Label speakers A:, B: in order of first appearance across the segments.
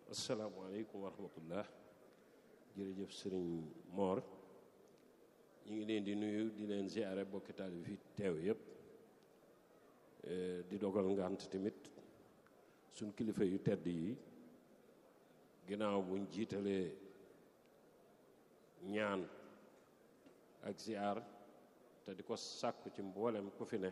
A: asalaamaaleykum wa rahmatullah jërëjëf sëriñ Mor ñu ngi leen di nuyu di leen ziare bokki taalibe fi teew yëpp di dogal ngant tamit suñ kilifa yu tedd yi ginnaaw buñ jiitalee ñaan ak ziar te di ko sàkku ci mboolem ku fi ne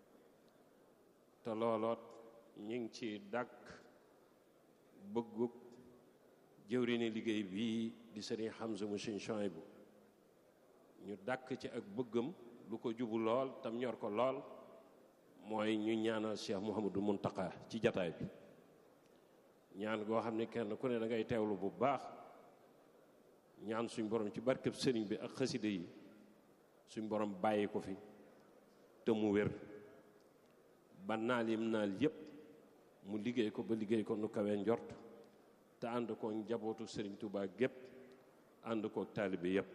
A: te looloot ñu ngi ci dàkk bëggug jëwriñu liggéey bii di sëriñ Hamza mu sëriñ Chouaïbou ñu dàkk ci ak bëggam lu ko jubu lool tam ñor ko lool mooy ñu ñaanal Cheikh Mouhamadou Mountakha ci jataay bi ñaan goo xam ne kenn ku ne da ngay teewlu bu baax ñaan suñ borom ci barkeb sëriñ bi ak xaside yi suñ borom bàyyi ko fi te mu wér ba naal yim naal yépp mu liggéey ko ba liggéey ko nu kawee njort te ànd ko njabootu sëriñ Touba gépp ànd ko taalibe yépp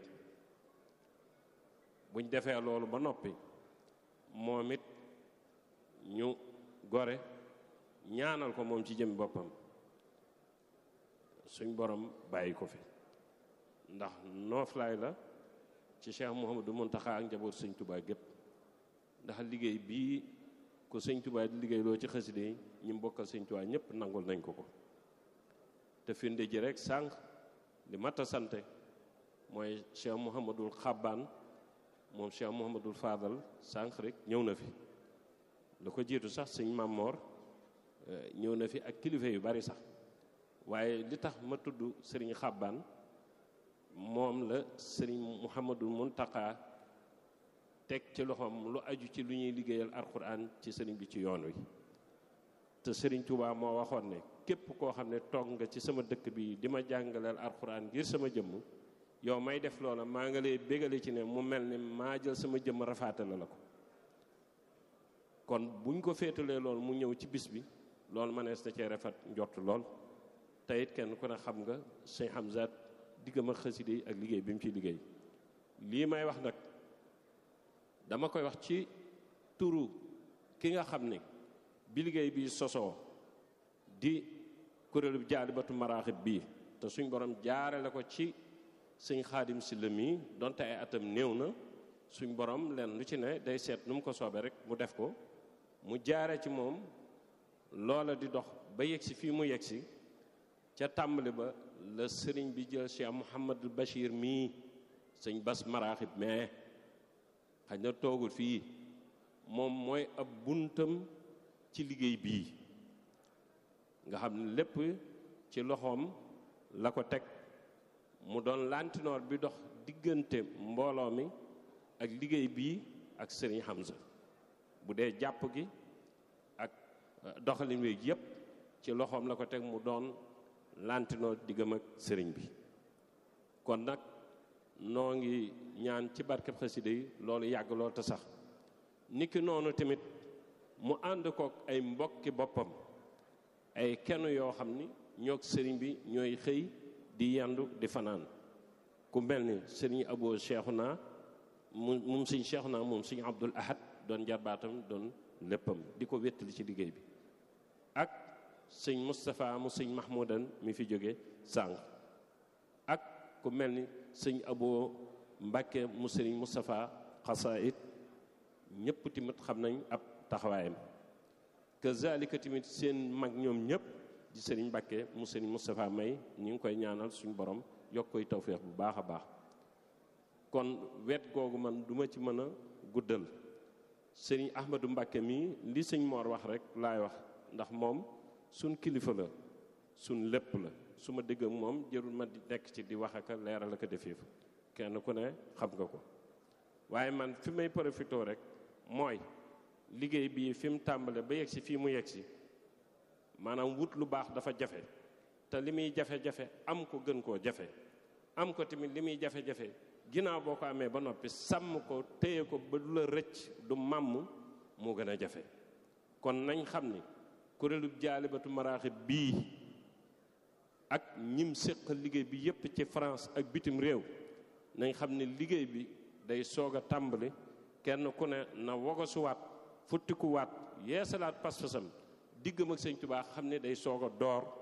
A: buñ defee loolu ba noppi moom it ñu gore ñaanal ko moom ci jëm boppam suñ borom bàyyi ko fi ndax nooflaay la ci Cheikh Mouhamadou Mountakha ak njabootu sëriñ Touba gépp ndax liggéey bii ko sëñ Touba di liggéey loo ci xaside yi ñi mbokkal sëñ Touba ñëpp nangul nañ ko ko te firnde ji rek sànq li mat a sante mooy Cheikh Mouhamadul Xabbaan moom Cheikh Mouhamadul Fadal sànq rek ñëw na fi lu ko jiitu sax sëñ Mamor ñëw na fi ak kilifa yu bari sax waaye li tax ma tudd sëriñ Xabbaan moom la sëriñ Mouhamadul Muntaka teg ci loxoom lu aju ci lu ñuy liggéeyal alxuraan ci sëriñ bi ci yoon wi te sëriñ Touba moo waxoon ne képp koo xam ne toog nga ci sama dëkk bi di ma jàngaleel alxuraan ngir sama jëmm yow may def loola maa nga lay bégale ci ne mu mel ni maa jël sama jëmm rafaatale la ko kon buñ ko féetalee lool mu ñëw ci bis bi loolu mënees na cee rafet njort lool te it kenn ku ne xam nga sëñ Hamza diggam ak xaside yi ak liggéey bi mu ciy liggéey lii may wax nag dama koy wax ci turu ki nga xam ne bi liggéey bi sosoo di kuréelu jaalibatu maraaxib bii te suñ borom jaarale ko ci sëñ xaadim si la mii donte ay atam néew na suñ borom leen lu ci ne day seet nu mu ko soobee rek mu def ko mu jaare ci moom loola di dox ba yegsi fii mu yegsi ca tàmbali ba la sëriñ bi jël Cheikh Mouhamadul Bachir mii sëñ bas maraaxib mais xaj na toogul fii moom mooy ab buntam ci liggéey bii nga xam ne lépp ci loxoom la ko teg mu doon lantinoor bi dox diggante mbooloo mi ak liggéey bii ak sëriñ Hamza bu dee jàpp gi ak doxalin wi yépp ci loxoom la ko teg mu doon lantinoor diggam ak sëriñ bi kon nag noo ngi ñaan ci barkeb xasida yi loolu yàgg lool te sax niki noonu tamit mu ànd kook ay mbokki boppam ay kenn yoo xam ni ñoog sëriñ bi ñooy xëy di yandu di fanaan ku mel ni sëriñ Abo Cheikhouna mu moom sëñ Cheikhouna moom sëñ Abdul Ahad doon jarbaatam doon léppam di ko wéttali ci liggéey bi ak sëñ Moustapha mu sëñ Mahmoudan mi fi jóge sànq ak ku mel ni sëñ Abo Mbàkke mu sëriñ Moustapha xasaayit ñëpp tamit xam nañ ab taxawaayam kazalika tamit seen mag ñoom ñëpp di sëriñ Mbàkke mu sëriñ Moustapha May ñu ngi koy ñaanal suñu borom yokk koy tawféex bu baax a baax kon wet googu man duma ci mën a guddal sëriñ Ahmadou Mbàkke mii li sëñ Moor wax rek laay wax ndax moom suñ kilifa la suñ lépp la su ma dégg ak moom jërul ma di nekk ci di wax ak leeral ak defee fa kenn ku ne xam nga ko waaye man fi may profité rek mooy liggéey bii fi mu tàmbale ba yegg si fii mu yegg si maanaam wut lu baax dafa jafe te li muy jafe-jafe am ko gën koo jafe am ko tamit li muy jafe-jafe ginnaaw boo ko amee ba noppi sàmm ko téye ko ba du la rëcc du màmm moo gën a jafe kon nañ xam ni kuréelub jaalibatu maraaxib bii ak ñim séqal liggéey bi yépp ci France ak bitim réew nañ xam ne liggéey bi day soog a tàmbali kenn ku ne na wogasuwaat futtikuwaat yeesalaat pas-pasam diggam ak sëñ Tuubaa xam ne day soog a door